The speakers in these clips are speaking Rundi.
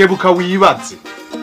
kebuka wibaze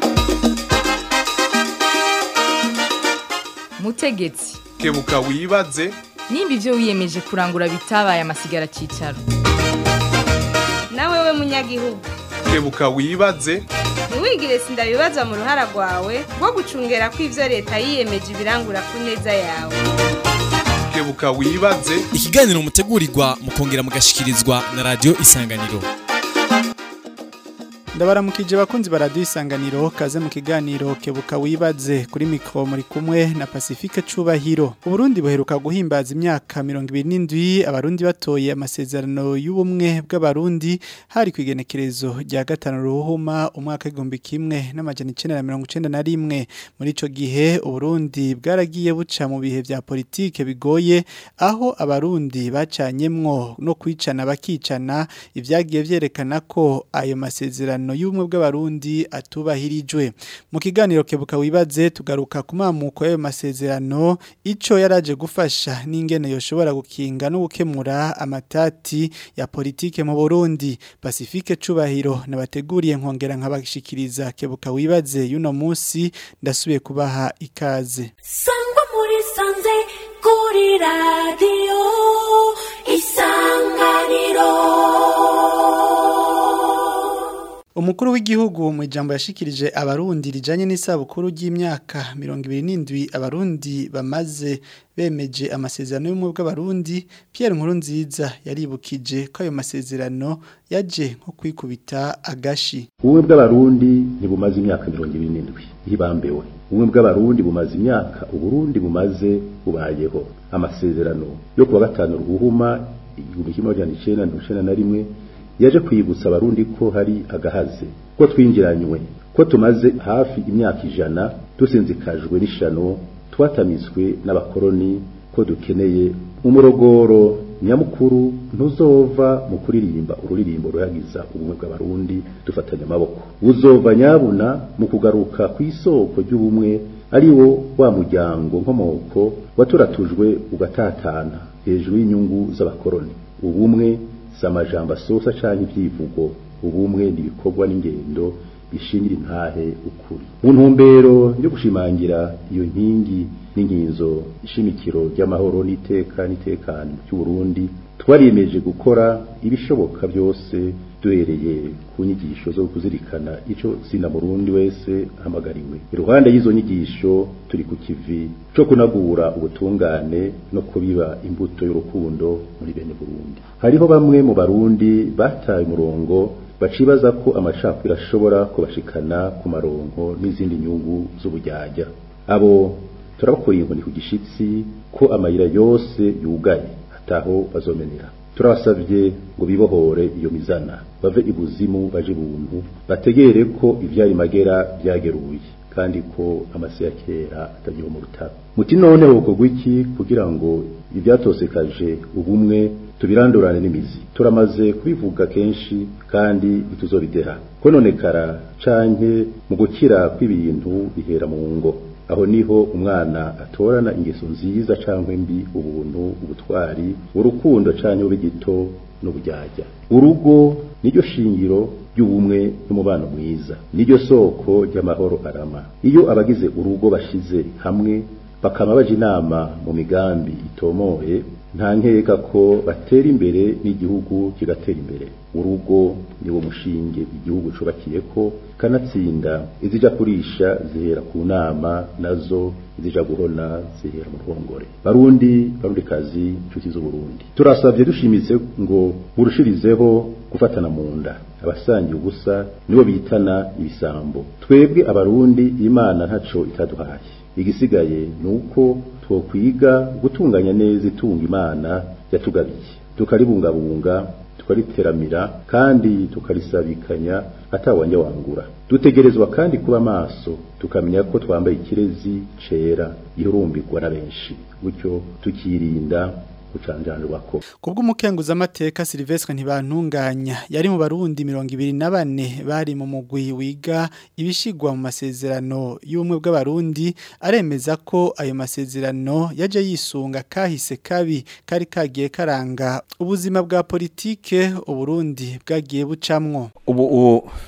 mutegetsi kebuka wibaze nimba ibyo wiyemeje kurangura bitabaye amasigara cyicaro nawe we munyagihugu kebuka wibaze ntiwigire sindabibazwa mu ruhara rwawe rwo gucungera ko ibyo leta yiyemeje ibirangura ku neza yawe kebuka wibaze ikiganiro mutegurirwa mukongera mugashikirizwa na radio isanganiro ndabaramukije bakunzi baradiyo isanganiro kaze mu kiganiro kebuka wibaze kuri mikoro muri kumwe na pacifique cubahiro uburundi buheruka guhimbaza imyaka mirongo ibiri n'indwi abarundi batoye amasezerano y'ubumwe bw'abarundi hari ku igenekerezo rya gatanu ruhuma umwaka w'igihumbi kimwe n'amajana icenda na mirongo icenda na rimwe muri ico gihe uburundi bwaragiye buca mu bihe vya politike bigoye aho abarundi bacanyemwo no kwicana bakicana ivyagiye vyerekana ko ayo masezerano y'ubumwe bw'abarundi atubahirijwe mu kiganiro kebuka wibaze tugaruka ku mamuko y'ayo masezerano ico yaraje gufasha n'ingene yoshobora gukinga no gukemura amatati ya politike mu Burundi Pacifique Cubahiro nabateguriye nkongera nkabashikiriza kebuka wibaze yuno musi ndasubiye kubaha ikaze sangwa muri sanze kuri radiyo isanganiro Umukuru w'igihugu mu ijambo yashikirije abarundi rijanye n'isabukuru ry'imyaka 27 abarundi bamaze bemeje amasezerano y'umwe bw'abarundi Pierre Nkurunziza yaribukije ko ayo masezerano yaje nko kwikubita agashi ubumwe bw'abarundi ntibumaze imyaka mirongo ibiri n'indwi ntibambewe ubumwe bw'abarundi bumaze imyaka uburundi bumaze bubayeho amasezerano yo kuwa gatanu ruhuma igihumbi kimwe majana icenda mirongo icenda na rimwe yaje kwibutsa abarundi ko hari agahaze ko twinjiranywe ko tumaze hafi imyaka ijana dusinzikajwe n'ishano twatamizwe n'abakoroni ko dukeneye umurogoro nyamukuru ntuzova mu kuririmba ururirimbo ruhagiza ubumwe bw'abarundi dufatanya amaboko uzova nyabuna mu kugaruka ku isoko ry'ubumwe ari wo wa muryango nkomoko waturatujwe ugatatana hejuru y'inyungu z'abakoroni ubumwe si amajambo asosa cyangwa ibyivugo ubumwe n'ibikorwa n'ingendo bishingira intahe ukuri mu ntumbero yo gushimangira iyo nkingi n'inkinzo ishimikiro ry'amahoro n'iteka n'itekano cy'uburundi twariyemeje gukora ibishoboka byose duhereye ku nyigisho zo kuzirikana icyo zina murundi wese ahamagariwe iruhande y'izo nyigisho turi ku kivi cyo kunagura ubutungane no kubiba imbuto y'urukundo muri bene burundi hariho bamwe mu barundi bataye umurongo bacibaza ko amacakubiri ashobora kubashikana ku maronko n'izindi nyungu z'ubujyajya abo turabakuriye inkoni ku gishitsi ko amayira yose yugaye ataho bazomenera turabasabye ngo bibohore iyo mizana bave ibuzimu baje buntu bategere ko ivyari magera byageruye kandi ko amase ya kera atagiho mu rutaro muti none hokorwa iki kugira ngo ibyatosekaje ubumwe tubirandurane n'imizi turamaze kubivuga kenshi kandi ntituzobideha kononekara canke mu gukira kw'ibintu bihera mu ngo aho niho umwana atorana ingeso nziza cyangwa mbi ubuntu ubutwari urukundo cyangwa ubigito n'ubujyajya urugo niryo shingiro ry'ubumwe n'umubano mwiza niryo soko ry'amahoro arama iyo abagize urugo bashize hamwe bakaba baje inama mu migambi itomoye nta nkeka ko batera imbere n'igihugu kigatera imbere urugo niwo mushinge igihugu cubakiye ko kanatsinda izija kurisha zihera ku nama nazo izija guhona zihera mu ruhongore barundi barundi kazi inshuti z'uburundi turasabye dushimitse ngo murushirizeho gufatana mu nda abasangiye ubusa nibo bitana ibisambo twebwe abarundi imana ntaco itaduhaye igisigaye ni uko twokwiga gutunganya neza itunga imana yatugabiye tukaribungabunga tukariteramira kandi tukarisabikanya atawanja wangura dutegerezwa kandi kuba maso tukamenya ko twambaye ikirezi cera gihurumbirwa na benshi gutyo tukirinda gucanjanirwa ko Kubw'umukenguza amateka Silvestre ntibantunganya yari mu barundi 24 bari mu mugwi wiga ibishigwa mu masezerano y'umwe bw'abarundi aremeza ko ayo masezerano yaje yisunga kahise kabi kari kagiye karanga ubuzima bwa politike uburundi bwagiye bucamwo ubu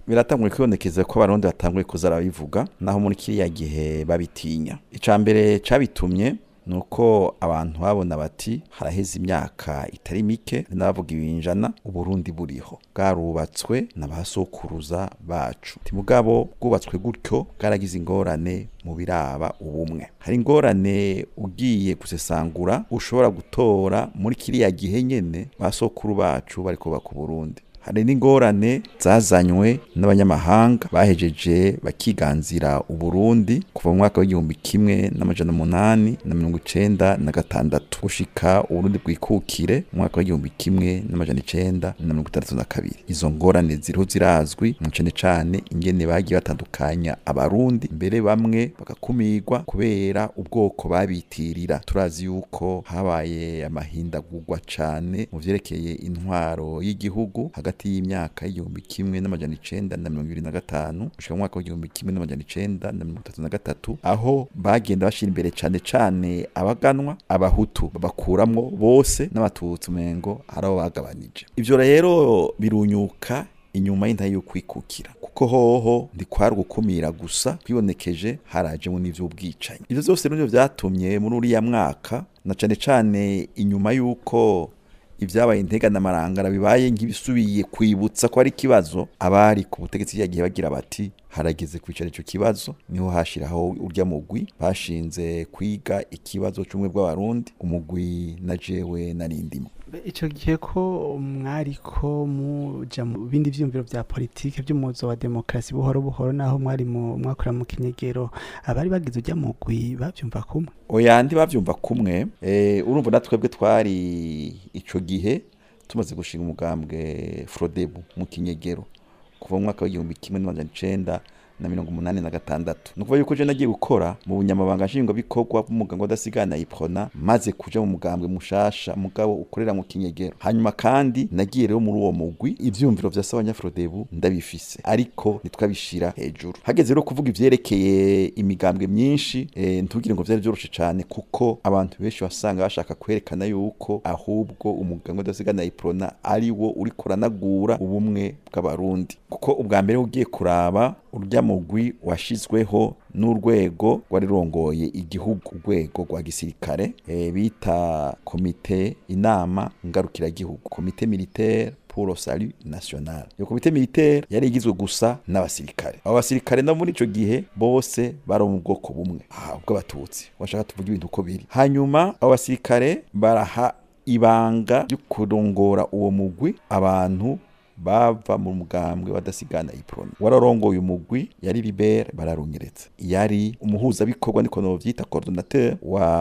biratanguye kwibonekeza ko abarundi batanguye kuza arabivuga naho muri kiriya gihe babitinya icya mbere cyabitumye nuko abantu babona bati haraheze imyaka itari mike n'abavuga ibinjana uburundi buriho bwarubatswe n'abasokuruza bacu mugabo bwubatswe gutyo bwaragize ingorane mu biraba ubumwe hari ingorane ugiye gusesangura ushobora gutora muri kiriya gihe nyene basokuru bacu bari kubaka uburundi hari n'ingorane zazanywe n'abanyamahanga bahejeje bakiganzira uburundi kuva mu mwaka w'igihumbi kimwe n'amajana umunani na mirongo icenda na gatandatu gushika uburundi bwikukire mu mwaka w'igihumbi kimwe n'amajana icenda na mirongo itandatu na kabiri izo ngorane ziriho zirazwi mu cane cane ingene bagiye batandukanya abarundi mbere bamwe bagakumirwa kubera ubwoko babitirira turazi yuko habaye amahindagurwa cane mu vyerekeye intwaro y'igihugu hagati y'imyaka y'igihumbi kimwe n'amajana icenda na mirongo ibiri na gatanu gushika mu mwaka w'igihumbi kimwe n'amajana icenda na mirongo itatu na gatatu aho bagenda bashira imbere cane cane abaganwa abahutu babakuramwo bose n'abatutsi umengo hari abo bagabanije ivyo rero birunyuka inyuma y'intahe y'ukwikukira kuko hoho ndikwari gukumira gusa kwibonekeje harajemo n'ivy'ubwicanyi ivyo vyose nivyo vyatumye muri uriya mwaka na cane cane inyuma y'uko ibyabaye intega n'amarangara bibaye nk'ibisubiye kwibutsa ko ari ikibazo abari ku butegetsi yagiye bagira bati harageze kwicara ico kibazo niho hashiraho urya mugwi bashinze kwiga ikibazo c'umwe bw'abarundi umugwi na jewe narindimo icyo gihe ko mwariko muja mu bindi vyiyumviro vya politike vy'umuzo wa demokarasi buhoro buhoro naho mwari mu mwakora mu kinyegero abari bagize urya mugwi bavyumva kumwe oya ndi bavyumva kumwe eh, urumva na twebwe twari ico gihe tumaze gushinga umugambwe Frodebu mu kinyegero kuva mu mwaka w'igihumbi kimwe n'amajana icenda na mirongo umunani na gatandatu ni ukuvuga yuko je nagiye gukora mu bunyamabanga nshingwabikorwa bw'umugambwe w'adasigana iprona maze kuja mu mugambwe mushasha mugabo ukorera mu kinyegero hanyuma kandi nagiye rero muri uwo mugwi ivyumviro vya sabanyafrodebu ndabifise ariko nitwabishira hejuru hageze rero kuvuga ivyerekeye imigambwe myinshi e, ntugire ngo vyari vyoroshe cane kuko abantu benshi wasanga bashaka kwerekana yuko ahubwo umugambwe w'adasigana iprona ari wo uriko uranagura ubumwe bw'abarundi kuko ubwa mbere ugiye kuraba urya mugwi washizweho n'urwego rwari rongoye igihugu urwego rwa gisirikare e, bita komite inama ngarukiragihugu komite militaire pour le salut national iyo komite militaire yari igizwe gusa n'abasirikare abo basirikare no muri ico gihe bose bari mu bwoko bumwe aha bw'abatutsi washaka tuvuga ibintu uko biri hanyuma abo basirikare baraha ibanga ryo kurongora uwo mugwi abantu bava mu mugambwe badasigana iprona wararongoye umugwi yari libere bararunyeretse yari umuhuzabikorwa niko novyita coordinateur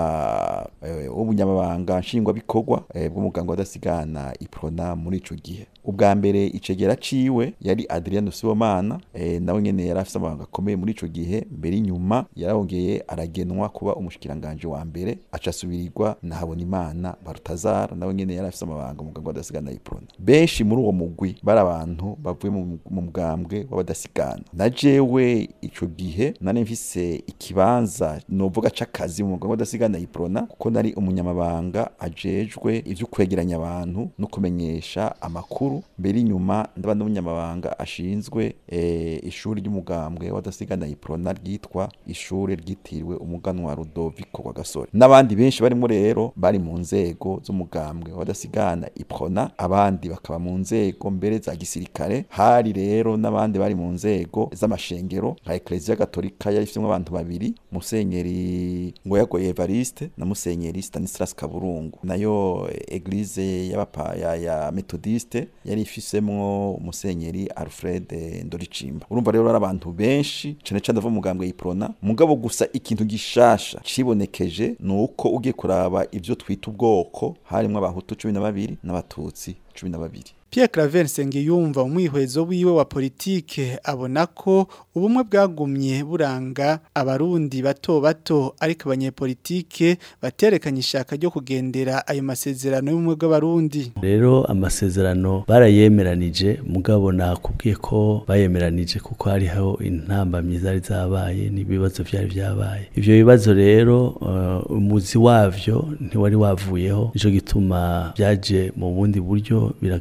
wa w'ubunyamabanga nshingwabikorwa e, bw'umugambwe badasigana iprona muri ico gihe ubwa mbere icegera ciwe yari Adriano Sibomana e, nawe nyene yari afise amabanga akomeye muri ico gihe mbere inyuma yarongeye aragenwa kuba umushikiranganje wa mbere aca asubirirwa na Habonimana Barutazara nawe nyene yari afise amabanga mu mugambwe badasigana iprona benshi muri uwo mugwi bari abantu bavuye mu mugambwe w'abadasigana na jewe ico gihe nari mfise ikibanza novuga c'akazi mu mugambwe w'abadasigana iprona kuko nari umunyamabanga ajejwe ivyo kwegeranya abantu no kumenyesha amakuru mbere inyuma ndaba n'umunyamabanga ashinzwe e, ishuri ry'umugambwe w'abadasigana iprona ryitwa ishuri ryitiriwe umuganwa Rudoviko wa Gasore n'abandi benshi barimo rero bari mu nzego z'umugambwe w'abadasigana iprona abandi bakaba mu nzego mbere za gisirikare hari rero n'abandi bari mu nzego z'amashengero nka Ecclesia Gatolika yari ifitemo abantu babiri Musenyeri Ngoyagoye Evariste na Musenyeri Stanislas Kaburungu nayo Eglise y'abapa ya, ya Methodiste yari ifisemwo Musenyeri Alfred Ndoricimba urumva rero ari abantu benshi cane cane ava mugambwe yiprona mugabo gusa ikintu gishasha cibonekeje nuko ugiye kuraba ivyo twita ubwoko harimwo abahutu 12 n'abatutsi 12 Pierre Claver Nsengiyumva umwihwezo wiwe wa politike abona ko ubumwe bwagumye buranga abarundi bato bato ariko abanyepolitike baterekanye ishaka ryo kugendera ayo masezerano y'ubumwe bw'abarundi rero amasezerano barayemeranije mugabo nakubwiye ko bayemeranije kuko hariho intambamyi zari zabaye n'ibibazo byari byabaye ivyo bibazo rero uh, umuzi wavyo ntiwari wavuyeho nico gituma byaje mu bundi buryo biragaruka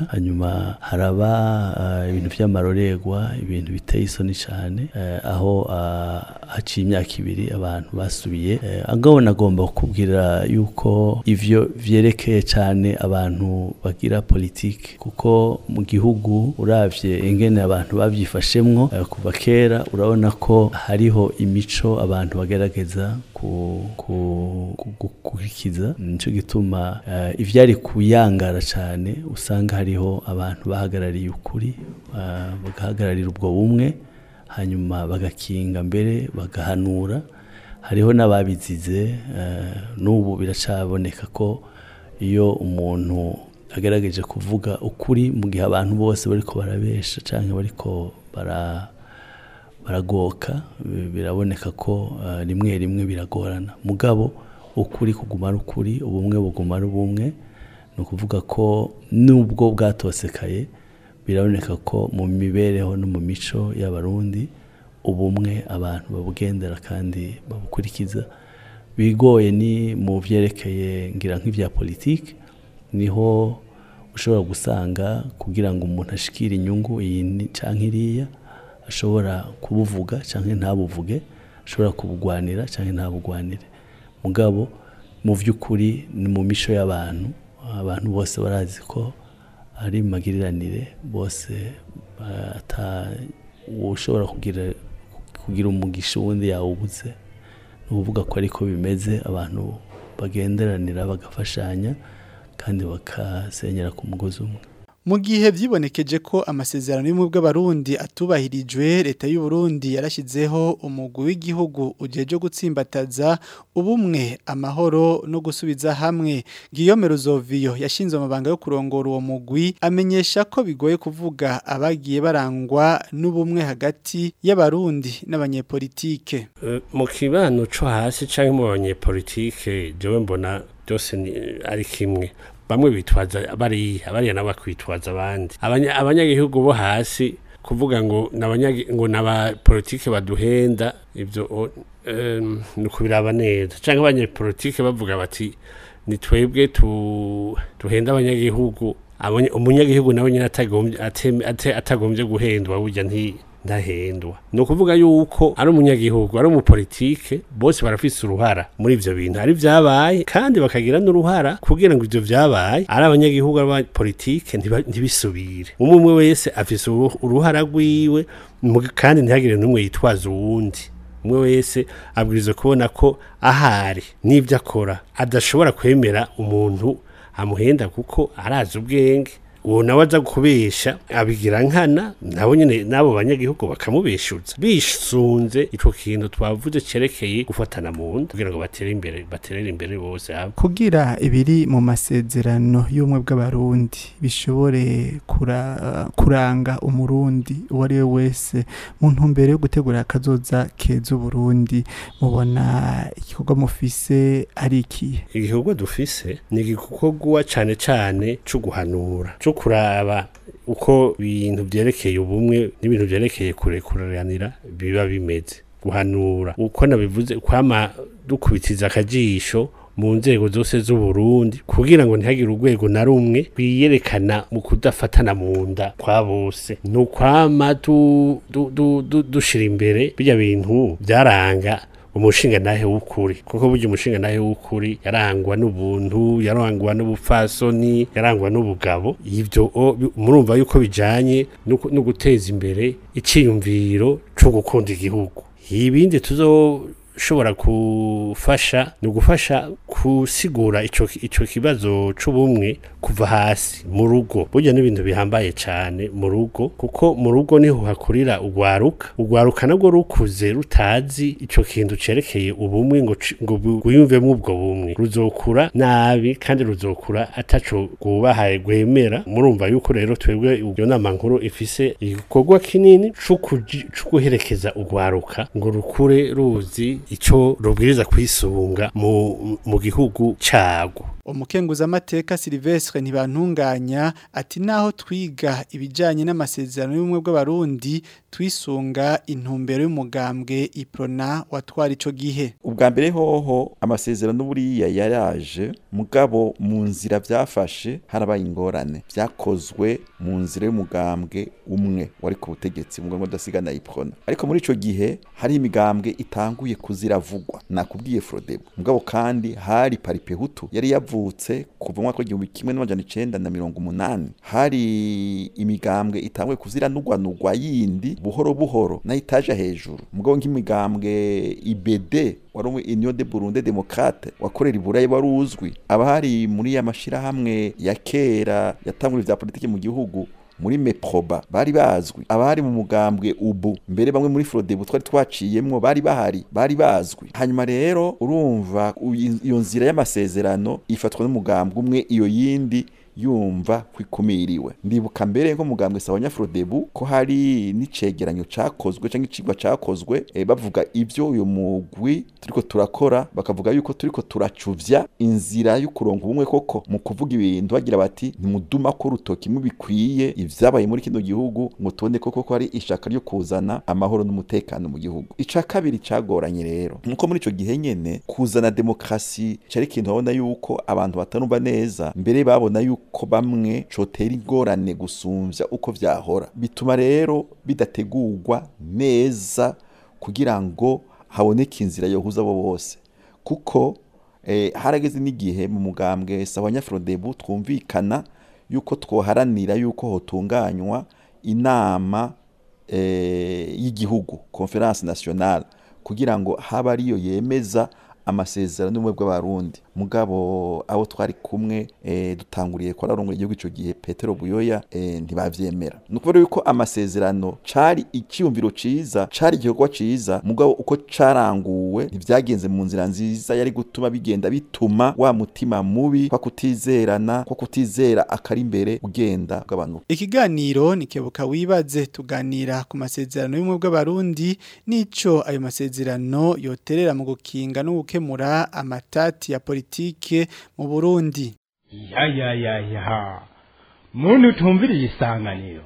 hanyuma haraba uh, ibintu vy'amarorerwa ibintu biteye isoni cane uh, aho uh, haciye imyaka ibiri abantu basubiye uh, angabo nagomba kukubwira yuko ivyo vyerekeye cane abantu bagira politike kuko mu gihugu uravye ingene abantu bavyifashemwo uh, kuva kera urabona ko hariho imico abantu bagerageza gukurikiza nico gituma uh, ivyari kuyangara cane usanga hariho abantu bahagarariye ukuri uh, bagahagararira ubwo bumwe hanyuma bagakinga mbere bagahanura hariho n'ababizize uh, n'ubu biracaboneka ko iyo umuntu agerageje kuvuga ukuri mu gihe abantu bose bariko barabesha canke bariko bara baragoka biraboneka ko rimwe rimwe biragorana mugabo ukuri kuguma ari ukuri ubumwe buguma ari ubumwe ni ukuvuga ko nubwo bwatosekaye biraboneka ko mu mibereho no mu mico y'abarundi ubumwe abantu babugendera kandi babukurikiza bigoye ni mu byerekeye ngira nk'ibya politiki niho ushobora gusanga kugira ngo umuntu ashikire inyungu iyi cyangwa iriya ashobora kubuvuga cyangwa ntabuvuge ashobora kubugwanira cyangwa ntabugwanire mugabo mu by'ukuri ni mu mico y'abantu abantu bose barazi ko ari magiriranire bose ushobora kugira kugira umugisha uwundi yawubuze ni ukuvuga ko ariko bimeze abantu bagenderanira bagafashanya kandi bakasenyera ku mugozi umwe mu gihe vyibonekeje ko amasezerano y'ubumwe bw'abarundi atubahirijwe leta y'u Burundi yarashyizeho umugwi w'igihugu ujeje gutsimbataza ubumwe amahoro no gusubiza hamwe Guillaume Ruzoviyo yashinze amabanga yo kurongora uwo mugwi amenyesha ko bigoye kuvuga abagiye barangwa n'ubumwe hagati y'abarundi n'abanyepolitike uh, mu kibano co hasi canke mu banyepolitike jewe mbona byose ari kimwe bamwe bitwaza bariya bariya nabo bakwitwaza abandi abanyagihugu bo hasi kuvuga ngo ngo n'abapolitike baduhenda ibyo ni ukubiraba neza cyangwa abanyepolitike bavuga bati ni twebwe duhenda abanyagihugu umunyagihugu nawe nyine atagombye guhendwa burya ndahendwa ni ukuvuga yuko ari umunyagihugu ari umupolitike bose barafise uruhara muri ivyo bintu ari vyabaye kandi bakagira n'uruhara kugira ngo ivyo vyabaye ari abanyagihugu abapolitike ntibisubire umwe umwe wese afise uruhara rwiwe kandi ntihagire n'umwe yitwaza uwundi umwe wese abwirizwa kubona ko ahari n'ivyo akora adashobora kwemera umuntu amuhenda kuko arazi ubwenge uwo nawe aza kubesha abigira nkana nabo nyine n'abo banyagihugu bakamubeshuza bisunze ico kintu twavuze cerekeye gufatana mu nda kugira ngo batere imbere baterere imbere bose hamwe kugira ibiri mu masezerano y'ubumwe bw'abarundi bishobore kura, kuranga umurundi uwo ari we wese mu ntumbero yo gutegura akazoza keza uburundi mubona igikorwa mufise ari ikihe igikorwa dufise ni igikorwa cane cane co guhanura co kuraba uko ibintu byerekeye ubumwe n'ibintu byerekeye kurekuranira biba bimeze guhanura uko nabivuze kwama dukubitiza akajisho mu nzego zose z'uburundi kugira ngo ntihagire urwego na rumwe rwiyerekana mu kudafatana mu nda kwa bose ni ukwama dushira imbere bijya bintu byaranga umushinga nahe w'ukuri kuko burya umushinga nahe w'ukuri yarangwa n'ubuntu yarangwa n'ubupfasoni yarangwa n'ubugabo ibyo murumva yuko bijanye no guteza imbere iciyumviro cyo gukunda igihugu ibindi tuzoshobora gufasha ni ugufasha gusigura ico ico kibazo c'ubumwe kuva hasi mu rugo burya n'ibintu bihambaye cyane mu rugo kuko mu rugo niho hakurira ugwaruka ugwaruka nabwo rukuze rutazi ico kintu cerekeye ubumwe ngo ngo gwiyumvemo ubwo bumwe ruzokura nabi kandi ruzokura ataco gubahaye gwemera murumva yuko rero twebwe iyo nama nkuru ifise igikorwa kinini co guherekeza ugwaruka ngo rukure ruzi ico rubwiriza kwisunga mu mu gihugu cago umukenguzamateka Silvestre ntibantunganya ati naho twiga ibijanye n'amasezerano y'ubumwe bw'abarundi twisunga intumbero y'umugambwe iprona watwara ico gihe ubwa mbere hoho amasezerano buriya yaraje mugabo mu nzira byafashe harabaye ingorane byakozwe mu nzira y'umugambwe umwe wari ku butegetsi mu ngo dasigana iprona ariko muri ico gihe hari imigambwe itanguye kuziravugwa nakubwiye Frodebo mugabo kandi hari paripehutu yari yavutse kuva mu mwaka w'igihumbi kimwe n'amajana icenda na mirongo umunani hari imigambwe itanguye kuziranugwanugwa yindi buhoro buhoro nayo itaje hejuru mugabo nk'imigambwe IBD wari umwe Union de Burundi Democrate wakorera iburayi wari uzwi abahari muri ya mashirahamwe ya kera yatangura vya politiki mu gihugu muri meproba bari bazwi abari mu mugambwe ubu mbere bamwe muri Frodebu twari twaciyemwo bari bahari bari bazwi hanyuma rero urumva iyo nzira y'amasezerano ifatwa n'umugambwe umwe iyo yindi yumva kwikumiriwe ndibuka mbere nko mugambwe sawanya Frodebu ko hari n'icegeranyo cakozwe canke icigwa cakozwe e, bavuga ivyo uyu mugwi turiko turakora bakavuga yuko turiko turacuvya inzira y'ukuronka ubumwe koko mu kuvuga ibintu bagira bati ntimuduma ko urutoki mubikwiye ivyabaye muri kino gihugu ngo tubone koko ko hari ishaka ryo kuzana amahoro n'umutekano mu gihugu ica kabiri cagoranye rero nuko muri ico gihe nyene kuzana demokrasi cari ikintu babona yuko abantu batanumva neza mbere babona yuko ko bamwe cotera ingorane gusumvya uko vyahora bituma rero bidategurwa neza kugira ngo haboneke inzira yohuza abo bose kuko eh, harageze n'igihe mu mugambwe sawanya Frodebu twumvikana yuko twoharanira yuko hotunganywa inama eh, y'igihugu conference nationale kugira ngo haba ariyo yemeza amasezerano y'ubumwe bw'abarundi mugabo abo twari kumwe e, dutanguriye ko ararongoye igihugu ico gihe Petero Buyoya e, ntibavyemera ni ukuvuga yuko amasezerano cari icyumviro ciza cari igikorwa ciza mugabo uko caranguwe ntivyagenze mu nzira nziza yari gutuma bigenda bituma wa mutima mubi kwa kutizerana kwa kutizera akari imbere ugenda bw'abantu ikiganiro nikebuka wibaze tuganira ku masezerano y'ubumwe bw'abarundi n'ico ayo masezerano yoterera mu gukinga no gukemura amatati ya politike mu Burundi ya ya ya ya muntu utumviriye isanganiro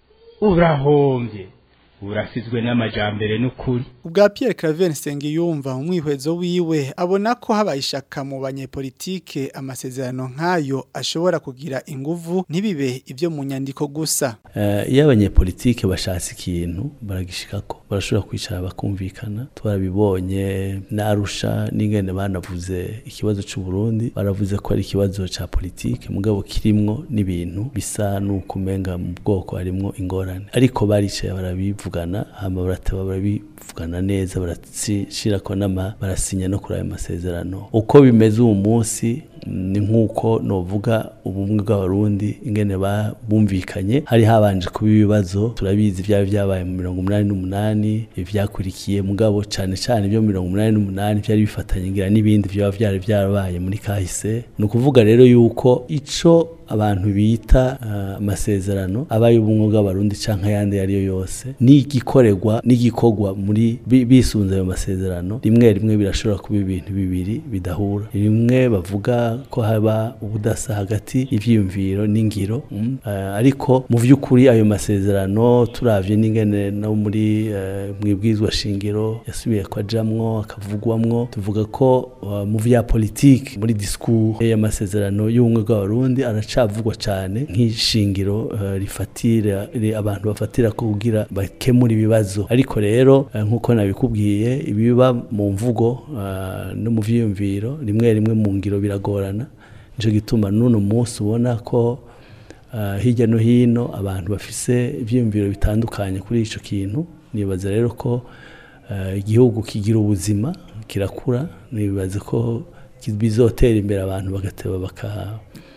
urahombye urasizwe n'amajambere n'ukuri ubwa Pierre Claver Nsengiyumva mu mwihwezo wiwe abona ko habaye ishaka mu banyepolitike amasezerano nk'ayo ashobora kugira inguvu ntibibe ibyo mu nyandiko gusa iyo abanyepolitike bashatse ikintu baragishikako barashobora kwicara bakumvikana twarabibonye narusha n'ingene banavuze ikibazo cy'u Burundi baravuze ko ari ikibazo ca politike mugabo kirimwo n'ibintu bisa n'ukumenga mu bwoko harimwo ingorane ariko baricaye barabivuga hama barateba barabivugana neza barashirako n'ama barasinya no kuri ayo masezerano uko bimeze uwo munsi ni nk'uko novuga ubumwe bw'abarundi ingene bumvikanye hari habanje kuba ibibazo turabizi byaba byabaye mu mirongo umunani n'umunani ivyakurikiye mugabo cane cane byo mu mirongo umunani n'umunani byari bifatanye ngira n'ibindi byaba byari byarabaye muri kahise ni ukuvuga rero yuko ico abantu bita amasezerano uh, aba y'ubumwe bw'abarundi canke ayandi yariyo yose n'igikorerwa n'igikorwa muri bisunze ayo masezerano rimwe rimwe birashobora kuba ibintu bibiri bidahura rimwe bavuga ko haba ubudasa hagati y'ivyiyumviro n'ingiro mm. uh, ariko mu vy'ukuri ayo masezerano turavye n'ingene no muri uh, mwibwizwa shingiro yasubiye kwa jamwo akavugwamwo tuvuga ko uh, mu vya politique muri discours y'amasezerano y'ubumwe bw'abarundi araca avugwa cyane nk'ishingiro uh, rifatira abantu bafatira ko kugira bakemura ibibazo ariko rero uh, nkuko nabikubwiye ibiba mu mvugo uh, no mu vyiyumviro rimwe rimwe mu ngiro biragorana nico gituma nuno munsi ubona ko hirya no hino abantu bafise ivyiyumviro bitandukanye kuri ico kintu nibaza rero ko igihugu kigira ubuzima kirakura nibaza ko bizotera imbere abantu bagateba baka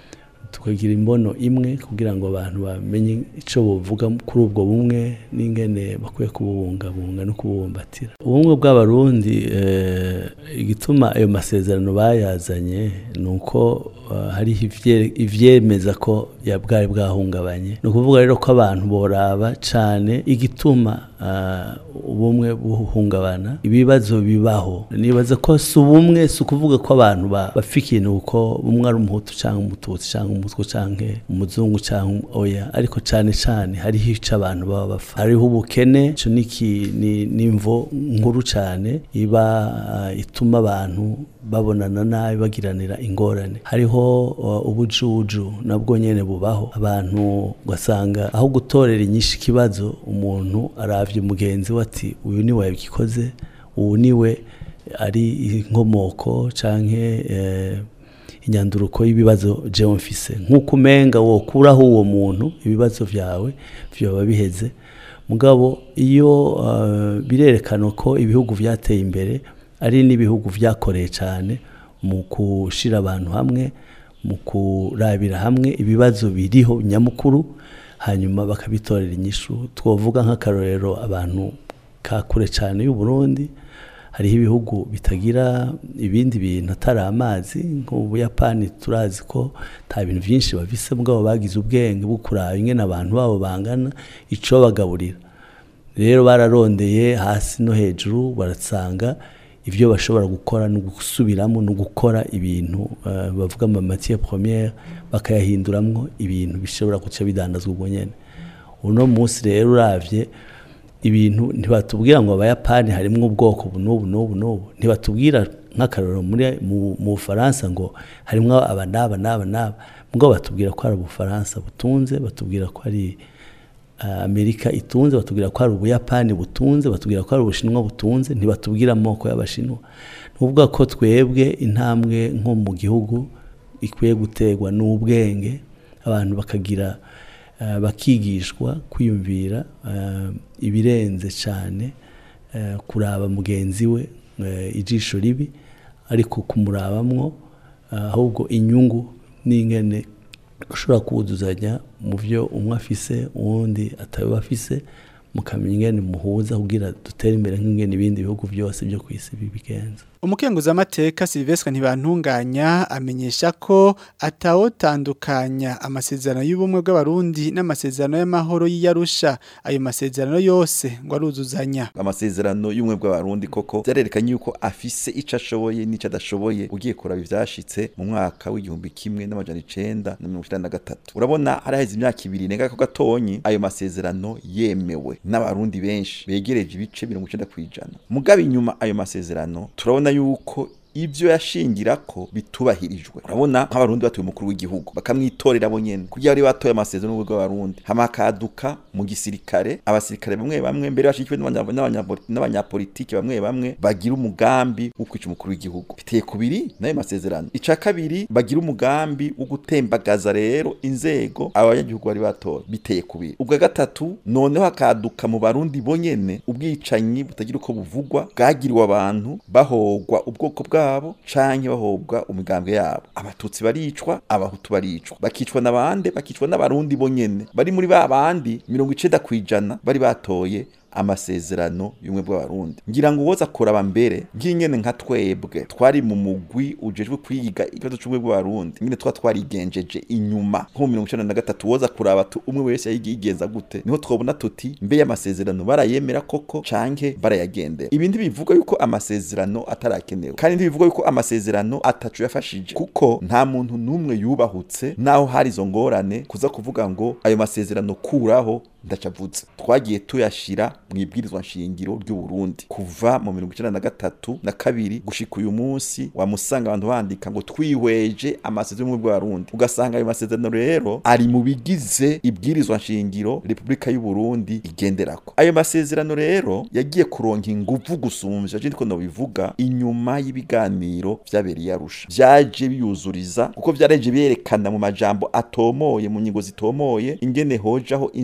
tukagira imbono imwe kugira ngo abantu bamenye icyo buvuga kuri ubwo bumwe n'ingene bakwiye kububungabunga no kububumbatira ubumwe bw'abarundi eh, igituma ayo masezerano bayazanye ni uko eh, hariho ivye- ivyemeza ko ya bwari bwahungabanye ni ukuvuga rero ko abantu boraba cane igituma ah, ubumwe buhungabana ibibazo bibaho nibaza ko si ubumwe si ukuvuga ko abantu ba- bapfa ikintu kuko umwe ari umuhutu cyangwa umututsi cyangwa umutwe cyangwa umuzungu cyangwa oya ariko cyane cyane hariho icyo abantu baba bapfa hariho ubukene ico ni iki- ni- ni imvo nkuru cyane iba ah, ituma abantu babonana nabi bagiranira ingorane hariho uh, ubujuju nabwo nyene bubaho abantu ugasanga aho gutorera inyinshi ikibazo umuntu aravye mugenzi we ati uyu niwe yabikoze ubu niwe ari inkomoko canke eh, inyanduruko y'ibibazo jewe mfise nk'uko umenga wokuraho uwo muntu ibibazo vyawe vyoba biheze mugabo iyo uh, birerekana ko ibihugu vyateye imbere ari n'ibihugu vyakoreye cyane mu gushira abantu hamwe mu kurabira hamwe ibibazo biriho nyamukuru hanyuma bakabitorera inyishu twovuga nk'akarorero abantu ka kure cyane y'u Burundi hariho ibihugu bitagira ibindi bintu atari amazi nk'ubuyapani turazi ko nta bintu byinshi bafise mugabo bagize ubwenge bwo kuraba ingene abantu babo bangana ico bagaburira rero bararondeye hasi no hejuru barasanga ibyo bashobora gukora no gusubiramo no gukora ibintu eh, bavuga ama matière première bakayahinduramwo ibintu bishobora guca bidandazwa ubwo nyene uno munsi rero uravye ibintu ntibatubwira ngo abayapani harimwo ubwoko bu n'ubu n'ubu n'ubu ntibatubwira nk'akarorero muri mu mu Bufaransa ngo harimwo aba n'aba n'aba n'aba mugabo batubwira ko ari ubufaransa butunze batubwira ko ari uh, Amerika itunze batubwira ko ari ubuyapani butunze batubwira ko ari ubushinwa butunze ntibatubwira amoko y'abashinwa nuvuga ko twebwe intambwe nko mu gihugu ikwiye gutegwa n'ubwenge abantu bakagira uh, bakigishwa kwiyumvira uh, ibirenze cyane uh, kuraba mugenzi we uh, ijisho ribi ariko kumurabamwo uh, ahubwo inyungu n'ingene ushobora kuwuzuzanya mu byo umwe afise uwundi ataba afise mukamenya ingene muhuza kugira dutere imbere nk'ingene ibindi bihugu byose byo ku isi bibigenza umukenguzamateka Silvestre ntibantunganya amenyesha ko atawotandukanya amasezerano y'ubumwe bw'abarundi n'amasezerano y'amahoro y'iyarusha ayo masezerano yose ngo aruzuzanya amasezerano y'ubumwe bw'abarundi koko byarerekanye yuko afise ico ashoboye n'ico adashoboye ugiye kuraba ivyashitse mu mwaka w'igihumbi kimwe n'amajana icenda na mirongo icenda na gatatu urabona haraheze imyaka ibiri nenga ko gatonyi ayo masezerano yemewe n'abarundi benshi begereje ibice mirongo icenda kw'ijana mugabo inyuma ayo masezerano turabona yuko ibyo yashingirako bitubahirijwe urabona nk'abarundi batuye umukuru w'igihugu bakamwitorera bo nyene kugira bari batoye amasezerano y'ubwo bw'abarundi hamakaduka mu gisirikare abasirikare bamwe bamwe mbere bashikiwe n'abanya- n'abanya- n'abanyapolitiki bamwe bamwe bagira umugambi wo kwica umukuru w'igihugu biteye kubiri n'ayo masezerano ica kabiri bagira umugambi wo gutembagaza rero inzego abanyagihugu bari batoye biteye kubiri ubwa gatatu noneho hakaduka mu barundi bonyene ubwicanyi butagira uko buvugwa bwagiriwe abantu bahogwa ubwoko bwabo canke bahobwa umigambwe yabo abatutsi baricwa abahutu baricwa bakicwa n'abande bakicwa n'abarundi bonyene bari muri ba bandi mirongo icenda kw'ijana bari batoye amasezerano y'ubumwe bw'abarundi ngira ngo uwoza kuraba mbere nk'inyene nka twebwe twari mu mugwi ujejwe kwiga ikibazo c'ubumwe bw'abarundi nyine twa twarigenjeje inyuma nko mu mirongo icenda na gatatu woza kuraba tu umwe wese yayigenza gute niho twobona tuti mbe y'amasezerano barayemera koko canke barayagendera ibi ntibivuga yuko amasezerano atarakenewe kandi ntibivuga yuko amasezerano atacu yafashije kuko nta muntu n'umwe yubahutse naho hari izo ngorane kuza kuvuga ngo ayo masezerano kuraho ndacavutse twagiye tuyashira mu ibwirizwa nshingiro ry'u Burundi kuva mu mirongo icenda na gatatu na kabiri gushika uyu munsi wamusanga abantu bandika ngo twihweje amasezerano y'ubumwe bw'abarundi ugasanga ayo masezerano rero ari mu bigize ibwirizwa nshingiro Repubulika y'u Burundi igenderako ayo masezerano rero yagiye kuronka inguvu gusumvya je ndiko nobivuga inyuma y'ibiganiro vyabereye arusha vyaje biyuzuriza kuko vyareje byerekana mu majambo atomoye mu nyigo zitomoye ingene hojaho inzego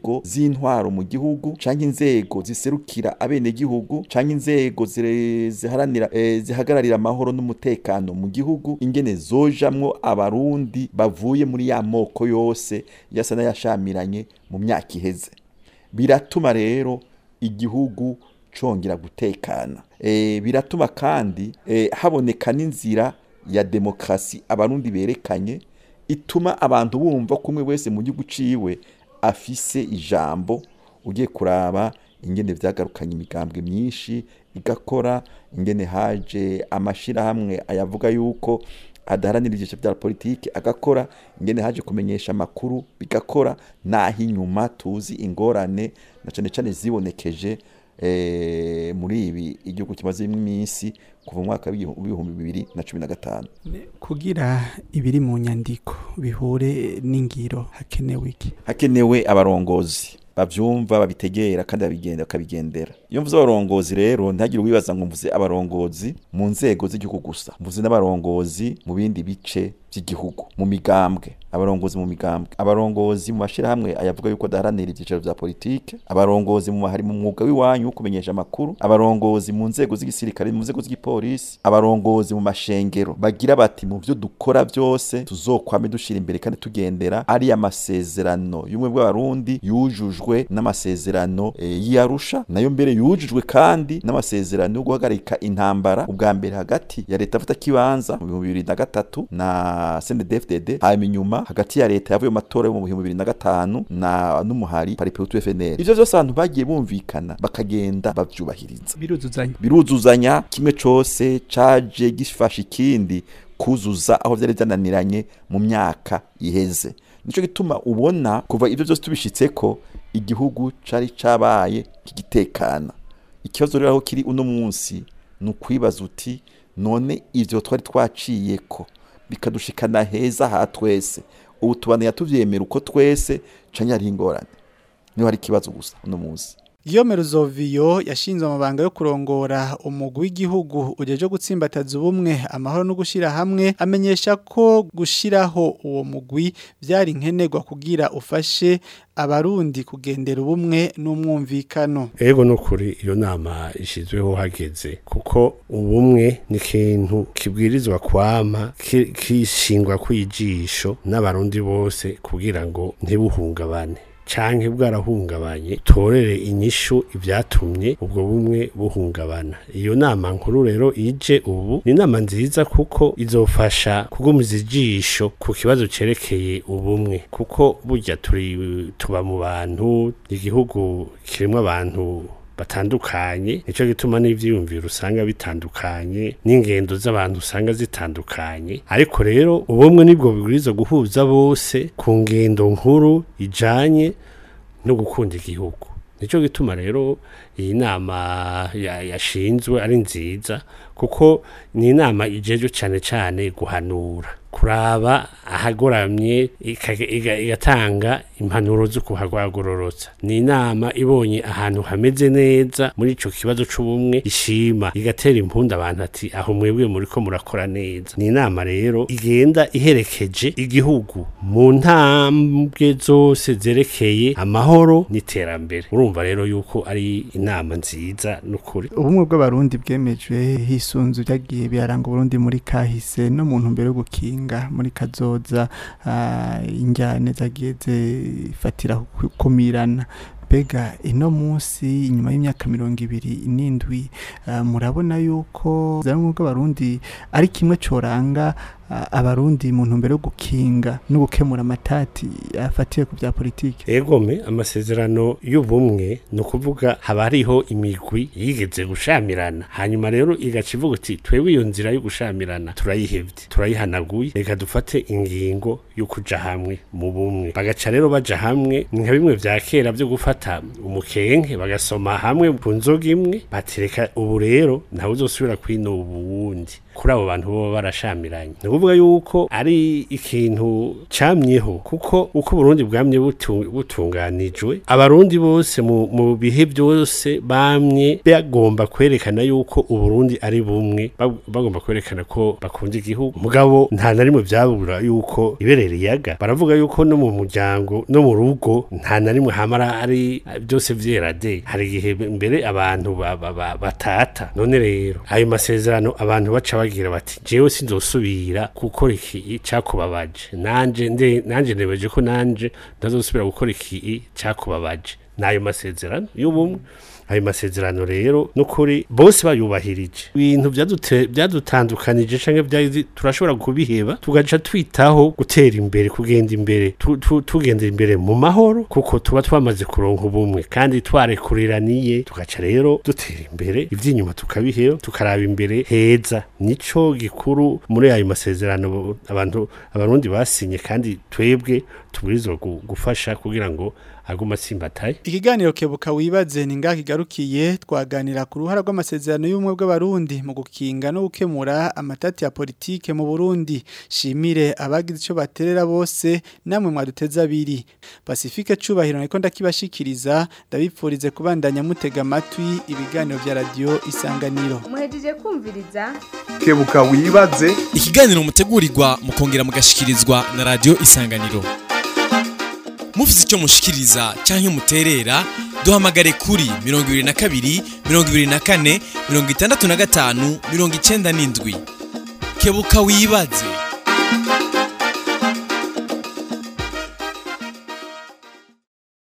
inzego z'intwaro mu gihugu canke inzego ziserukira abenegihugu canke inzego zire- ziharanira eh, zihagararira amahoro n'umutekano mu gihugu ingene zojamwo abarundi bavuye muri ya moko yose yasa n'ayashamiranye mu myaka iheze biratuma rero igihugu congera gutekana e, biratuma kandi e, haboneka n'inzira ya demokrasi abarundi berekanye ituma abantu bumva ko umwe wese mu gihugu ciwe afise ijambo ugiye kuraba ingene vyagarukanye imigambwe myinshi igakora ingene haje amashirahamwe ayavuga yuko adaharanira ivyiciro vya politike agakora ingene haje kumenyesha amakuru bigakora naho inyuma tuzi ingorane na cane cane zibonekeje eh, muri ibi igihugu kimazemo iminsi kuva mu mwaka w'ibihumbi bibiri na cumi na gatanu kugira ibiri mu nyandiko bihure n'ingiro hakenewe iki hakenewe abarongozi bavyumva babitegera kandi babigenda bakabigendera iyo mvuze abarongozi rero ntihagire uwibaza ngo mvuze abarongozi mu nzego z'igihugu gusa mvuze n'abarongozi mu bindi bice by'igihugu mu migambwe abarongozi mu migambwe abarongozi mu mashirahamwe ayavuga yuko adaharanira ibyicaro vya politike abarongozi mu hari mu mwuga w'iwanyu wo kumenyesha amakuru abarongozi mu nzego z'igisirikare mu nzego z'igipolisi abarongozi mu mashengero bagira bati mu byo dukora byose tuzokwame dushira imbere kandi tugendera ari amasezerano y'umwe bw'abarundi yujujwe n'amasezerano e, y'Arusha nayo mbere yujujwe kandi n'amasezerano yo guhagarika intambara ubwa mbere hagati ya leta afata kibanza mu bihumbi bibiri na gatatu na CNDD-FDD hanyuma inyuma hagati ya leta yavuye mu matora yo mu bihumbi bibiri na gatanu na n'umuhari paripehutu FNL ivyo vyose abantu bagiye bumvikana bakagenda bavyubahiriza biruzuzanya biruzuzanya kimwe cose caje gifasha ikindi kuzuza aho vyari vyananiranye mu myaka iheze nico gituma ubona kuva ivyo vyose tubishitseko igihugu cari cabaye kigitekana ikibazo rero aho kiri uno munsi ni ukwibaza uti none ivyo twari twaciyeko bikadushikana heza ha twese ubu tubana tuvyemera uko twese canke hariho ingorane niho hari ikibazo gusa uno munsi Guillaume Ruzoviyo yashinzwe amabanga yo kurongora umugwi w'igihugu ujeje gutsimbataza ubumwe amahoro no gushira hamwe amenyesha ko gushiraho uwo mugwi byari nkenerwa kugira ufashe abarundi kugendera ubumwe n'umwumvikano ego nukuri iyo nama ishizweho hageze kuko ubumwe ni ikintu kibwirizwa kwama ki- kishingwa kwijisho n'abarundi bose kugira ngo ntibuhungabane canke bwarahungabanye torere inyishu ivyatumye ubwo bumwe buhungabana iyo nama nkuru rero ije ubu ni inama nziza kuko izofasha kugumiza ijisho ku kibazo cerekeye ubumwe kuko burya turi tuba mu bantu igihugu kirimwo abantu batandukanye nico gituma n'ivyiyumviro usanga bitandukanye n'ingendo z'abantu usanga zitandukanye ariko rero ubumwe nibwo bibwirizwa guhuza bose ku ngendo nkuru ijanye no gukunda igihugu nico gituma rero iyi nama ya- yashinzwe ari nziza kuko ni inama ijejwe cane cane guhanura kuraba ahagoramye ika- iga- igatanga impanuro zo kuhagororotsa ni inama ibonye ahantu hameze neza muri ico kibazo c'ubumwe ishima igatera impunda abantu ati aho mwebwe muriko murakora neza ni inama rero igenda iherekeje igihugu mu ntambwe zose zerekeye amahoro n'iterambere urumva rero yuko ari inama nziza n'ukuri ubumwe bw'abarundi bwemejwe hisunzu byagiye biraranga uburundi muri kahise no mu ntumbero yo gukinga muri kazoza ah, injyane zagiye zifatira ku- kumirana mbega ino munsi inyuma y'imyaka mirongo ibiri n'indwi ah, murabona yuko ubumwe bw'abarundi ari kimwe coranga ah, abarundi mu ntumbero yo gukinga no gukemura amatati afatiye ku bya politiki egome amasezerano y'ubumwe ni ukuvuga haba hariho imigwi yigeze gushamirana hanyuma rero igaca ivuga uti twebwe iyo nzira yo gushamirana turayihevye turayihanaguye reka dufate ingingo yo kuja hamwe mu bumwe bagaca rero baja hamwe ni nka bimwe vya kera vyo gufata umukenke bagasoma hamwe ku nzoga imwe batereka ubu rero ntawe uzosubira kwinuba uwundi kuri abo bantu boba barashamiranye ni ukuvuga yuko ari ikintu camyeho kuko uko Burundi bwamye butu- butunganijwe abarundi bose mu, mu bihe byose bamye bagomba kwerekana yuko uburundi ari bumwe bag- bagomba kwerekana ko bakunda igihugu mugabo nta na rimwe byabura yuko iberera iyaga baravuga yuko no mu muryango no mu rugo nta na rimwe hamara ari byose vyera de hari igihe mbere abantu ba- ba- ba- batata none rero ayo masezerano abantu baca bagira bati jewe sinzosubira gukora iki cyakubabaje nanje nde nanje nebeje ko nanje ntazosubira gukora iki cyakubabaje nayo masezerano y'ubumwe ayo masezerano rero nukuri bose bayubahirije ibintu byadute- byadutandukanije canke byazi turashobora kubiheba tugaca twitaho gutera imbere kugenda imbere tu- tu- tugenda imbere mu mahoro kuko tuba twamaze kuronka ubumwe kandi twarekureraniye tugaca rero dutera imbere ivy'inyuma tukabiheba tukaraba imbere heza nico gikuru muri ayo masezerano abantu abarundi basinye kandi twebwe tubwirizwa gu- gufasha kugira ngo aguma atsimbataye Ikiganiro kebuka wibaze ni ngaho kigarukiye twaganira ku ruhara rw'amasezerano y'ubumwe bw'abarundi mu gukinga no gukemura amatati ya politike mu Burundi shimire abagize ico baterera bose namwe mwaduteza abiri Pacifique cubahiro niko ndakibashikiriza ndabipfurize kubandanya mutega amatwi ibiganiro vya radio isanganiro muhejeje kumviriza kebuka wibaze ikiganiro mutegurirwa mukongera mugashikirizwa na radio isanganiro mufite icyo mushikiriza cyangwa muterera duhamagare kuri mirongo ibiri na kabiri mirongo ibiri na kane mirongo itandatu na gatanu mirongo icyenda n'indwi kebuka wibaze